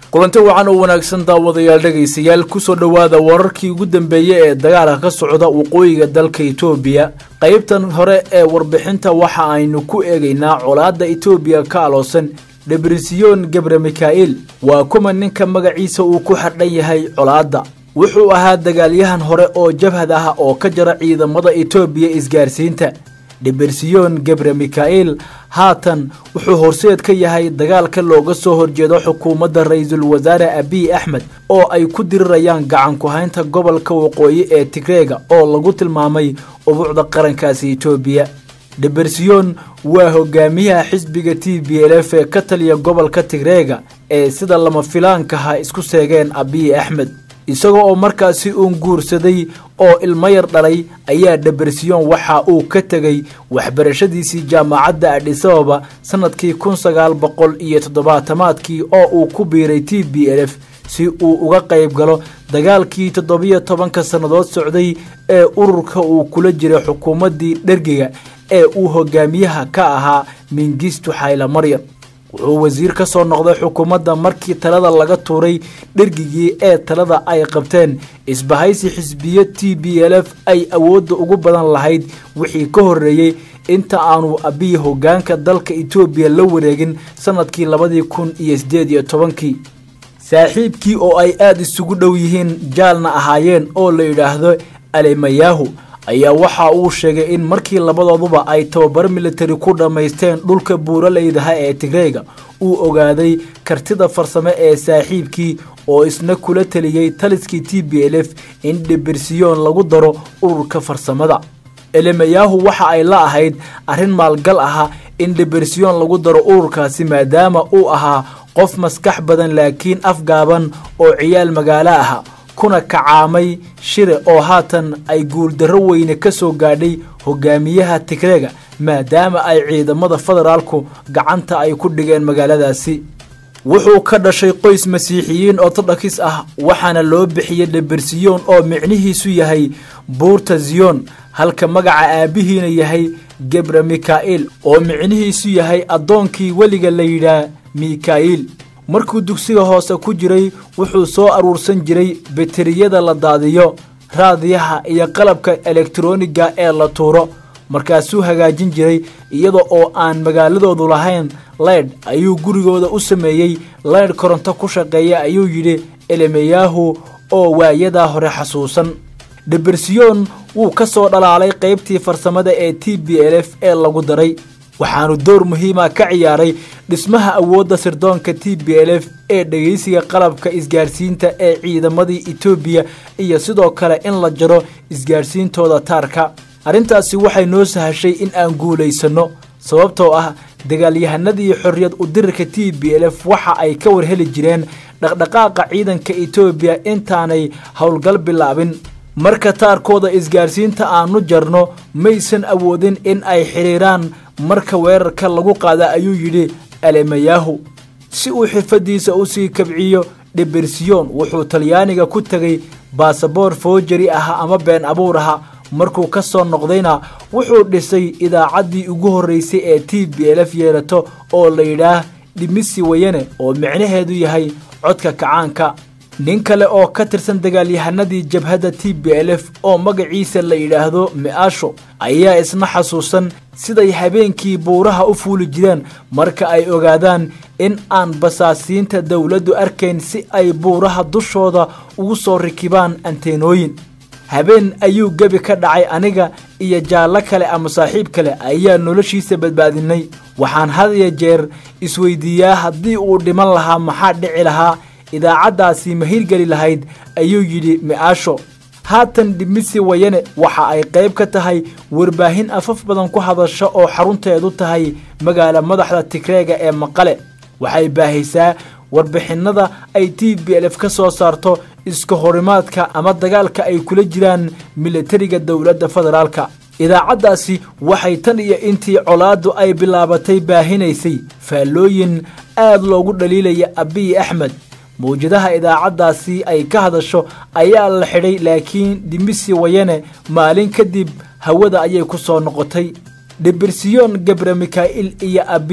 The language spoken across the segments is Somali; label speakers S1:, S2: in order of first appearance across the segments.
S1: kulanti wacan oo wanaagsan daawadayaal dhegaystayaal kusoo dhowaada wararkii ugu dambeeyey ee dagaalka ka socda waqooyiga dalka itoobiya qaybtan hore ee warbixinta waxa aynu ku eegaynaa colaadda itoobiya ka aloosan debrisyon gebre mika'il waa kuma ninka magaciisa uu ku xardhan yahay colaadda wuxuu ahaa dagaalyahan hore oo jabhad ah oo ka jara ciidamada itoobiya isgaarsiinta debrisyon gebre mika'il haatan wuxuu horseed ka yahay dagaalka looga soo horjeedo xukuumadda ra-iisul wasaare abiy axmed oo ay ku dirirayaan gacan ku-haynta gobolka waqooyi ee tigreega oo lagu tilmaamay ubuucda qarankaasi itoobiya debrisyon waa hogaamiyaha xisbiga t b l f ee ka taliya gobolka tigreega ee sida lama filaankaha isku seegeen abiy axmed isaga oo markaasi uun guursaday oo ilmo yar dhalay ayaa debrisyon waxa uu ka tegay waxbarashadiisii jaamacadda adhisababa sannadkii kun sagaal boqol iyo toddobaatamaadkii oo uu ku biiray t b l f si uu uga qayb galo dagaalkii toddobiyo tobanka sannadood socday ee ururka uu kula jiray xukuumaddii dhergiga ee uu hogaamiyaha ka ahaa mingistu xayla maryam wuxuu wasiir ka soo noqday xukuumadda markii talada laga tuuray dhergigii ee talada ay qabteen isbahaysi xisbiyo t b l f ay awoodda ugu badan lahayd wixii ka horreeyey inta aanu abiy hogaanka dalka itoobiya la wareegin sannadkii labadii kun iyo siddeed iyo tobankii saaxiibkii oo ay aada isugu dhow yihiin jaalna ahaayeen oo la yidhaahdo alemayahu ayaa waxa uu sheegay in markii labadooduba ay tababar militari ku dhammaysteen dhulka buuraleydaha ee tigreega uu ogaaday kartida farsame ee saaxiibkii oo isna kula teliyey taliskii t b l f in debirsiyoon lagu daro ururka farsamada elemayahu waxa ay la ahayd arrin maalgal aha in debirsiyoon lagu daro ururkaasi maadaama uu ahaa qof maskax badan laakiin afgaaban oo ciyaal magaalo aha kuna kacaamay shire oo haatan ay guuldarro weyne ka soo gaadhay hogaamiyaha tigreega maadaama ay ciidamada federaalku gacanta ay ku dhigeen magaaladaasi wuxuu ka dhashay qoys masiixiyiin ortodokis ah waxaana loo bixiyey debirsiyoon oo micnihiisu yahay buurta ziyon halka magaca aabbihiina yahay gebre mika'il oo micnihiisu yahay addoonkii weliga la yidhaah mika'il markuu dugsiga hoose ku jiray wuxuu soo aruursan jiray bateriyada la daadiyo raadiyaha iyo qalabka elektroniga ee la tuuro markaasuu hagaajin jiray iyada oo aan magaaladoodu lahayn leydh ayuu gurigooda u sameeyey leydh koronto ku shaqeeya ayuu yidhi elemeyahu oo waayadaa hore xasuusan debirsiyoon wuu ka soo dhalaalay qaybtii farsamada ee t b l f ee lagu daray waxaanu door muhiima ka ciyaaray dhismaha awoodda sirdoonka t b l f ee dhegaysiga qalabka isgaarsiinta ee ciidamadii etoobiya iyo sidoo kale in la jaro isgaarsiintooda taarka arrintaasi waxay noo sahashay in aan guulaysanno sababtoo ah dagaalyahanadii xorriyad udirirka t b l f waxa ay ka warheli jireen dhaqdhaqaaqa ciidanka etoobiya intaanay howlgal bilaabin marka taarkooda isgaarsiinta aanu jarno maysan awoodin in ay xidhiiraan marka weerarka lagu qaada ayuu yidhi alemayahu si uu xirfadiisa u sii kabciyo debirsiyon wuxuu talyaaniga ku tegay baasaboor foojari aha ama been abuur aha markuu ka soo noqdayna wuxuu dhisay idaacaddii ugu horreysay ee t b l f yeelato oo la yidhaah dhimisi wayane oo micnaheedu yahay codka kacaanka nin kale oo ka tirsan dagaalyahanadii jabhadda t b l f oo magaciisa la yidhaahdo mi-aasho ayaa isna xasuusan siday habeenkii buuraha u fuuli jireen marka ay ogaadaan in aan basaasiinta dowladdu arkayn si ay buuraha dushooda ugu soo rikibaan anteenooyin habeen ayuu gebi ka dhacay aniga iyo jaallo kale ama saaxiib kale ayaa noloshiisa badbaadinay waxaan had iyo jeer isweydiiyaa haddii uu dhiman lahaa maxaa dhici lahaa idaacaddaasi ma hirgeli lahayd ayuu yidhi mi-aasho haatan dhimisi wayane waxa ay qayb ka tahay warbaahin afaf badan ku hadasha oo xarunteedu tahay magaala madaxda tigreega ee maqale waxay baahaysaa warbixinada ay t b l f ka soo saarto iska horimaadka ama dagaalka ay kula jiraan militariga dowladda federaalka idaacaddaasi waxay tan iyo intii colaaddu ay bilaabatay baahinaysay faallooyin aad loogu dhaliilaya abiy axmed mawjadaha idaacaddaasi ay ka hadasho ayaa la xidhay laakiin dhimisi wayane maalin kadib hawada ayay ku soo noqotay debirsiyoon gebre mika'il iyo abiy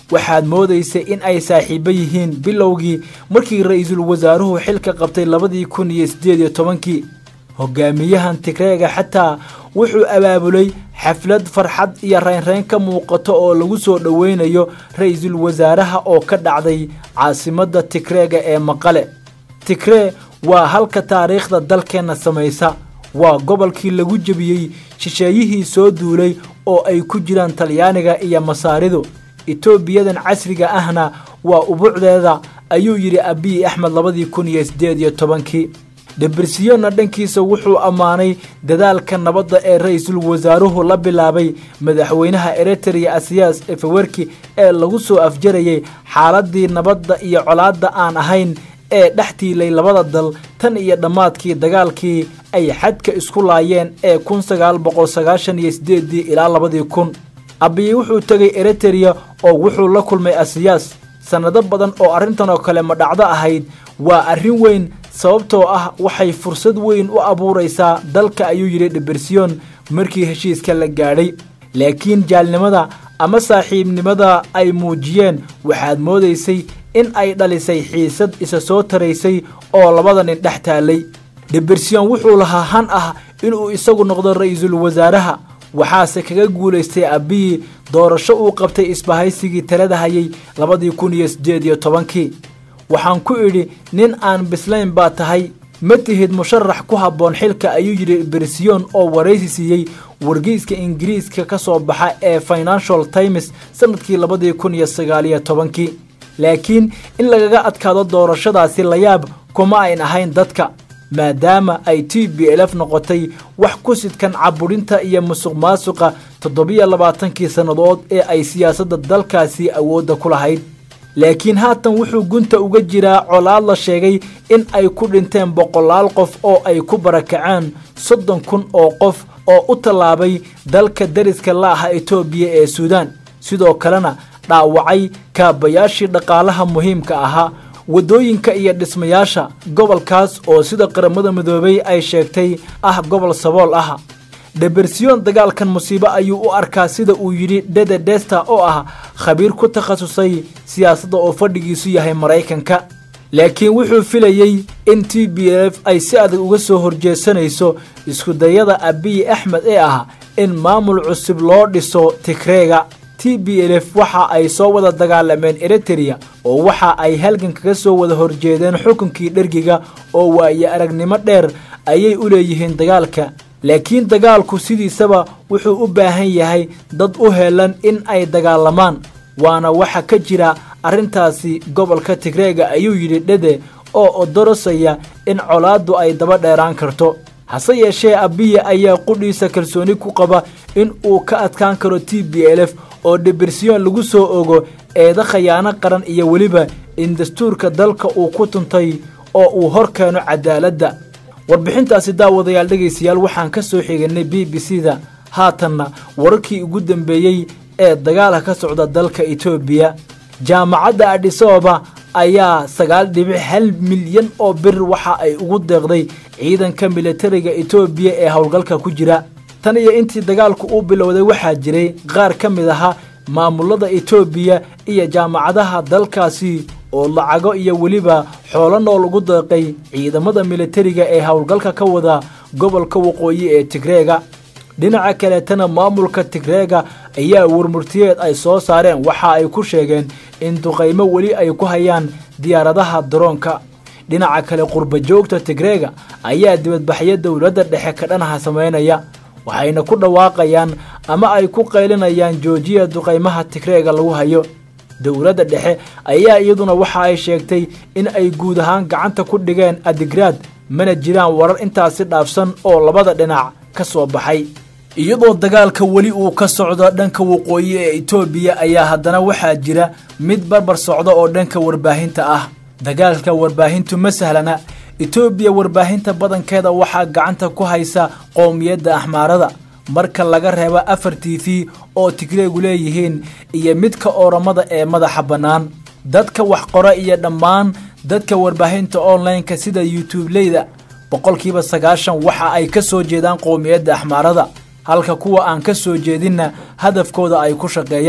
S1: waxaad moodaysay in ay saaxiibo yihiin bilowgii markii ra-iisul wasaaruhu xilka qabtay labadii kun iyo siddeed iyo tobankii hogaamiyahan tigreega xataa wuxuu abaabulay xaflad farxad iyo raynrayn ka muuqato oo lagu soo dhoweynayo ra-iisul wasaaraha oo ka dhacday caasimadda tigreega ee maqale tigree waa halka taariikhda dalkeenna samaysa waa gobolkii lagu jebiyey shisheeyihii soo duulay oo ay ku jiraan talyaaniga iyo masaaridu etoobiyadan casriga ahna waa ubuucdeeda ayuu yidhi abiy axmed labadii kun iyo siddeed iyo tobankii debersiyona dhankiisa wuxuu ammaanay dadaalka nabadda ee ra-iisul wasaaruhu la bilaabay madaxweynaha eritrea asiyaas efewerki ee lagu soo afjarayay xaaladii nabadda iyo colaadda aan ahayn ee dhex tiilay labada dal tan iyo dhammaadkii dagaalkii ay xadka isku laayeen ee kun sagaal boqol sagaashan iyo sideedii ilaa labadii kun abiy wuxuu tegay eritereya oo wuxuu la kulmay asiyaas sannado badan oo arrintan oo kale ma dhacdo ahayd waa arrin weyn sababtoo ah waxay fursad weyn u abuuraysaa dalka ayuu yidhi dhibersiyon markii heshiiska la gaadhay laakiin jaalnimada ama saaxiibnimada ay muujiyeen waxaad moodaysay in ay dhalisay xiisad isa soo taraysay oo labada nin dhex taallay dhibersiyon wuxuu lahaa han ah inuu isagu noqdo ra-iisul wasaaraha waxaase kaga guulaystay abiyi doorasho uu qabtay isbahaysigii talada hayay labadii kun iyo siddeed iyo tobankii waxaan ku idhi nin aan bislayn baa tahay ma tihid musharax ku habboon xilka ayuu yidhi bersiyon oo waraysi siiyey wargeyska ingiriiska ka soo baxa ee financial times sannadkii labadii kun iyo sagaaliyo tobankii laakiin in lagaga adkaado doorashadaasi layaab kuma ayn ahayn dadka maadaama ay t b lf noqotay wax ku sidkan caburinta iyo musuq maasuqa toddobiyo labaatankii sannadood ee ay siyaasadda dalkaasi awoodda ku lahayd laakiin haatan wuxuu gunta uga jiraa colaad la sheegay in ay ku dhinteen boqolaal qof oo ay ku barakaceen soddon kun oo qof oo u tallaabay dalka dariska la aha etoobiya ee suudaan sidoo kalena dhaawacay kaabayaashii dhaqaalaha muhiimka ahaa waddooyinka iyo dhismayaasha gobolkaas oo sida qaramada midoobay ay sheegtay ah gobol sabool ah debersiyon dagaalkan musiibo ayuu u arkaa sida uu yidhi dhede desta oo ah khabiir ku takhasusay siyaasadda oo fadhigiisu yahay maraykanka laakiin wuxuu filayey in t b f ay si adag uga soo horjeesanayso iskudayada abiy axmed ee ah in maamul cusub loo dhiso tigreega t b lf waxa ay soo wada dagaalameen eritereya oo waxa ay halgan kaga soo wada horjeedeen xukunkii dhergiga oo waaye aragnimo dheer ayay u leeyihiin dagaalka laakiin dagaalku sidiisaba wuxuu u baahan yahay dad u helan in ay dagaalamaan waana waxa ka jira arrintaasi gobolka tigreega ayuu yidhi dhede oo odorosaya in colaaddu ay daba dheeraan karto hase yeeshee abiya ayaa qudhiisa kalsooni ku qaba in uu ka adkaan karo t b lf oo debersiyon lagu soo ogo eeda khayaano qaran iyo weliba in dastuurka dalka uu ku tuntay oo uu hor keeno cadaaladda warbixintaasi daawadayaal dhegaystayaal waxaan ka soo xiganay b b c da haatanna wararkii ugu dambeeyey ee dagaalka ka socda dalka etoobiya jaamacadda adhisababa ayaa sagaal dhibic hal milyan oo bir waxa ay ugu deeqday ciidanka militariga etoobiya ee howlgalka ku jira tan iyo intii dagaalku uu bilowday waxaa jiray qaar ka mid ahaa maamulada etoobiya iyo jaamacadaha dalkaasi oo lacago iyo weliba xoolo nool ugu deeqay ciidamada militariga ee howlgalka ka wada gobolka waqooyi ee tigreega dhinaca kaleetana maamulka tigreega ayaa warmurtiyeed ay soo saareen waxa ay ku sheegeen in duqaymo weli ay ku hayaan diyaaradaha daroonka dhinaca kale qurba joogta tigreega ayaa dibadbaxyo dowladda dhexe ka dhanaha samaynaya waxayna ku dhawaaqayaan ama ay ku qaylinayaan joojiya duqaymaha tigreega lagu hayo dowladda dhexe ayaa iyaduna waxa ay sheegtay in ay guud ahaan gacanta ku dhigeen adigraad mana jiraan warar intaasi dhaafsan oo labada dhinac ka soo baxay iyadoo dagaalka weli uu ka socdo dhanka waqooyi ee etoobiya ayaa haddana waxaa jira mid barbar socda oo dhanka warbaahinta ah dagaalka warbaahintu ma sahlana etoobiya warbaahinta badankeeda waxaa gacanta ku haysa qowmiyadda axmaarada marka laga reebo afar t v oo tigreegu leeyihiin iyo midka ooramada ee madaxa bannaan dadka wax qora iyo dhammaan dadka warbaahinta online-ka sida youtubeleyda boqolkiiba sagaashan waxa ay ka soo jeedaan qowmiyadda axmaarada halka kuwa aan ka soo jeedinna hadafkooda ay ku shaqeeyaan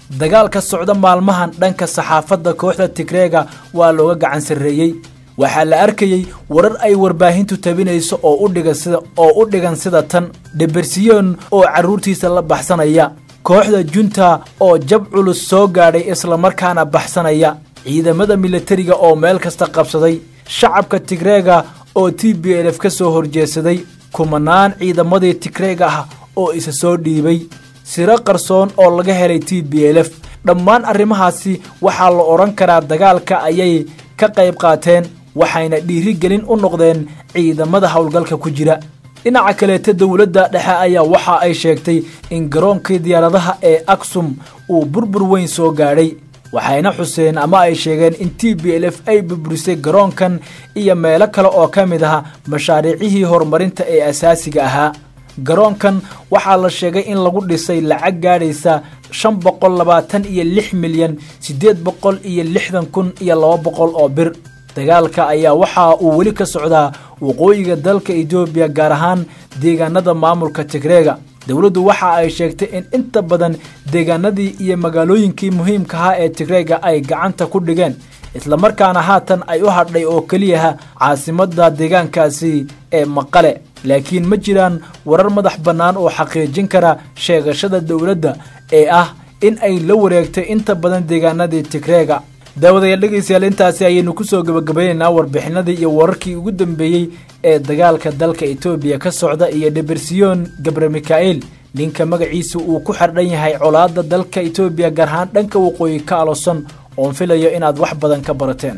S1: dagaalka socda maalmahan dhanka saxaafadda kooxda tigreega waa looga gacan sarreeyey waxaa la arkayey warar ay warbaahintu tabinayso oo u dhigan sida oo u dhigan sida tan dhebersiyoon oo carruurtiisa la baxsanaya kooxda junta oo jab culus soo gaadhay islamarkaana baxsanaya ciidamada milatariga oo meel kasta qabsaday shacabka tigreega oo t b lf ka soo horjeedsaday kumanaan ciidamadii tigreega ah oo isa soo dhiibay siro qarsoon oo laga helay t b lf dhammaan arrimahaasi waxaa la odhan karaa dagaalka ayay ka qayb qaateen waxayna dhiirigelin u noqdeen ciidamada howlgalka ku jira dhinaca kaleeta dowladda dhexe ayaa waxa ay sheegtay in garoonkii diyaaradaha ee aksum uu burbur weyn soo gaadhay waxayna xuseen ama ay sheegeen in t b l f ay burburisay garoonkan iyo meelo kale oo ka mid ah mashaariicihii horumarinta ee asaasiga ahaa garoonkan waxaa la sheegay in lagu dhisay lacag gaadhaysa shan boqol labaatan iyo lix milyan siddeed boqol iyo lixdan kun iyo laba boqol oo bir dagaalka ayaa waxa uu weli ka socdaa waqooyiga dalka etoobiya gaar ahaan deegaanada maamulka tigreega dowladdu waxa ay sheegtay in inta badan deegaanadii iyo magaalooyinkii muhiimka ahaa ee tigreega ay gacanta ku dhigeen islamarkaana haatan ay u hadhay oo keliyaha caasimadda deegaankaasi ee maqale laakiin ma jiraan warar madax bannaan oo xaqiijin kara sheegashada dowladda ee ah in ay la wareegtay inta badan deegaanadii tigreega daawadayaal dhegaystayaal intaasi ayaynu kusoo gabagabaynaynaa warbixinadii iyo wararkii ugu dambeeyey ee dagaalka dalka etoobiya ka socda iyo dhebersiyoon gabre mika'il ninka magaciisa uu ku xardhan yahay colaadda dalka etoobiya gaar ahaan dhanka waqooyi ka alosan oon filayo inaad wax badan ka barateen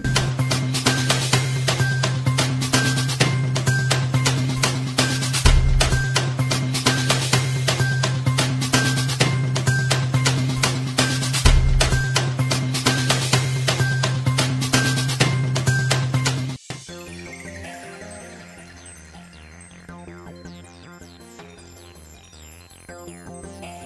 S2: Thank you.